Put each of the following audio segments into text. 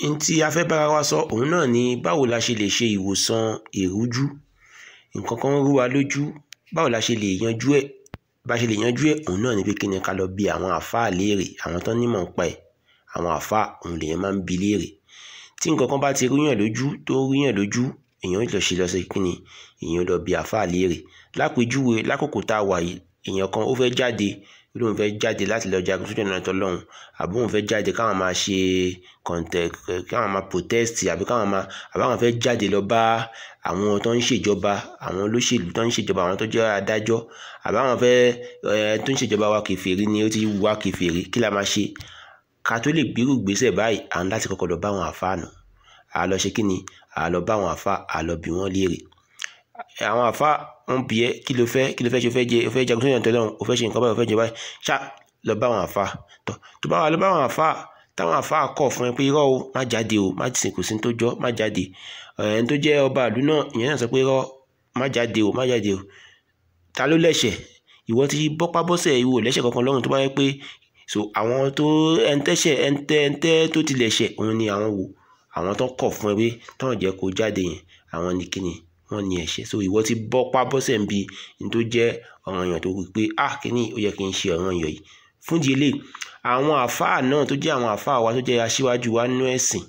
n tí a fẹ́ bára wa sọ òun náà ni báwo la ṣe lè ṣe ìwòsàn ìrújú nǹkan kan rú wa lójú báwo la ṣe lè yanjú ẹ̀ bá ṣe lè yanjú ẹ̀ òun náà ni pé kí ni ká lọ bi àwọn àáfàá léèrè àwọn tó nímọ̀ ń pa ẹ̀ àwọn àáfàá òun lèèyàn máa ń bi léèrè tí nǹkan kan bá ti rúyàn lójú tó rúyàn lójú èèyàn lọ ṣe lọ sí kí ni èèyàn lọ bi àáfàá léèrè lápèjúwe lákòókò tá a wà yìí èèyàn kan ó fẹ́ jáde lóun fẹ́ jáde láti lọ jagun sójú ọ̀nà tọ́lọ́hún àbí òun fẹ́ jáde káwọn máa ṣe kọ̀ǹtẹ̀ káwọn máa protest àbí káwọn máa àbí àwọn fẹ́ jáde lọ bá àwọn tó ń ṣèjọba àwọn olóṣèlú tó ń ṣèjọba àwọn tó jẹ́ adájọ́ àbí àwọn fẹ́ ẹ tó ń ṣèjọba wa kèfèrí ni ó ti wá kèfèrí kí la máa ṣe ká tó lè gbérù gbèsè báyìí à ń láti kọ́kọ́ lọ bá àwọn àfáà nù à lọ ṣe kí ni à lọ bá àwọn àfáà à lọ bi wọ́n léèrè àwọn àfáà wọn bí ẹ kí ló fẹ́ kí ló fẹ́ ṣe o fẹ́ jẹ o fẹ́ jagun sóyún ọ̀tọ̀ o fẹ́ ṣe nǹkan báyìí o fẹ́ jẹ báyìí ṣá lọ bá àwọn àfáà tọ tó bá wà lọ bá àwọn àfáà táwọn àfáà kọ̀ fún ẹ pé irọ́ o má jáde o má sìnkú sí tó jọ́ má jáde ẹni tó jẹ́ ọba ìlú náà ìyẹn náà sọ pé irọ́ má jáde o má jáde o ta ló lẹ́ṣẹ̀ ìwọ ti bọ́pá bọ́sẹ̀ ìwọ lẹ́ṣẹ̀ kankan lọ́rùn tó bá yẹ pé so àwọn tó ẹntẹ́ṣẹ̀ ẹntẹ́ ẹntẹ́ tó ti lẹ́ṣẹ̀ òun ni àwọn wò àwọn tó kọ̀ fún ẹ pé tọ́wọ̀n jẹ́ kó jáde yẹn àwọn ni kíni wọ́n ní ẹ̀ṣẹ̀ so ìwọ ti bọ́pá bọ́sẹ̀ ń bi ní tó jẹ́ ọ̀ràn èèyàn tó rí pé ah kíní ó yẹ kí n ṣe ọ̀ràn èèyàn yìí fún di eléyìí àwọn àfáà náà tó jẹ́ àwọn àfáà wa tó jẹ́ aṣíwájú wa nínú ẹ̀sìn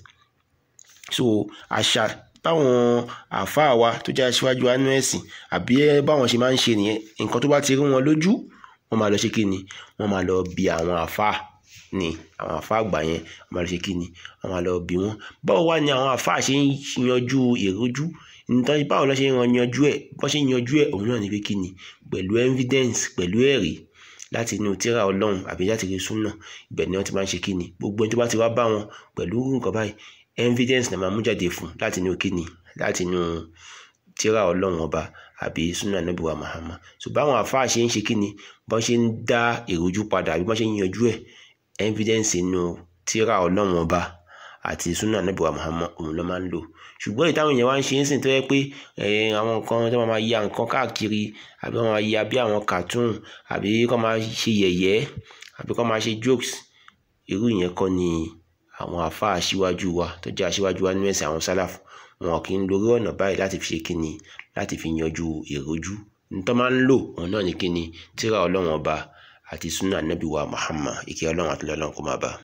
so àṣà báwọn àfáà wa tó jẹ́ aṣíwájú wa nínú ẹ̀sìn àbí báwọn ṣe máa ń ṣe nìyẹn nǹkan tó bá ti rí wọn lójú wọ́n máa lọ ṣe kíni wọ́n máa lọ bi àwọn àfáà ni àwọn àfáà àgbà yẹn wọ́n máa lọ ṣe kíni wọ́n máa lọ bi wọ́n báwo wá ni àwọn àfáà ṣe ń yanjú ìrújú nítorí báwo ló ṣe ń yanjú ẹ̀ bó ṣe ń yanjú ẹ̀ òun náà ni pé kíni pẹ̀lú evidence pẹ̀lú ẹ̀rí láti inú tírà ọlọ́run àbí láti rí súnà ibẹ̀ ni wọ́n ti máa ń ṣe kíni gbogbo ẹni tó bá ti wá bá wọn pẹ̀lú nǹkan báyìí evidence náà máa mú jáde fún láti inú kíni láti inú tírà ọlọ́run ọba àbí súnà nàbíwá Muhammad so báwọn àfáà ṣe ń ṣe kíni bọ́n ṣe ń dá ìrújú padà àbí bọ́n ṣe ń yanjú ẹ̀ evidence inú tírà ọlọ́run ọba àti súnà nàbíwá Muhammad òun ló máa ń lò ṣùgbọ́n ìtàwọn èèyàn wá ń ṣe ń sìn tó yẹ pé àwọn nǹkan tó máa ya nǹkan káàkiri àbí wọ́n máa ya bí àwọn cartoon àbí kọ́ máa ṣe yẹ̀yẹ́ àbí kọ́ máa ṣe jokes irú ìyẹn kọ́ ni àwọn àfáà aṣíwájú wa tó jẹ́ aṣíwájú wa nínú ẹ̀sìn àwọn sálàfù wọn kì í lórí ọ̀nà báyìí láti fi ṣe kíni láti fi yanjú ìrújú nítorí máa ń lò òun náà ní kíni tírà ọlọ́run ọba àti súnà nábì wa Muhammad ìkẹ́ ọlọ́run àti ọlọ́run kó máa bá a.